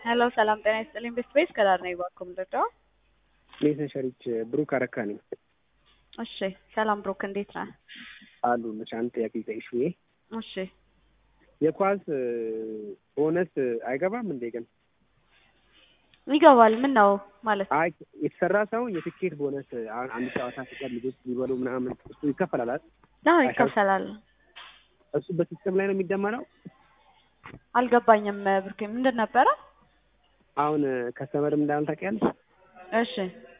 ሄሎ ሰላም ጤና ይስጥልኝ። ቤስት ቤስ ከዳር ነኝ ባኩም ልርዳው? ሜሰን ሸሪች ብሩክ አረካ ነኝ። እሺ ሰላም ብሩክ እንዴት ነህ? አሉ ልሽ አንድ ጥያቄ ልጠይቅሽ ብዬ እሺ የኳስ ቦነስ አይገባም እንዴ? ግን ይገባል። ምን ነው ማለት አይ የተሰራ ሰው የትኬት ቦነስ አሁን አንድ ጨዋታ ሲቀር ልጆች ሊበሉ ምናምን እሱ ይከፈላል አይደል? ነው ይከፈላል። እሱ በሲስተም ላይ ነው የሚደመረው። አልገባኝም ብሩክ ምንድን ነበረ? አሁን ከስተመርም እንዳለ ታውቂያለሽ። እሺ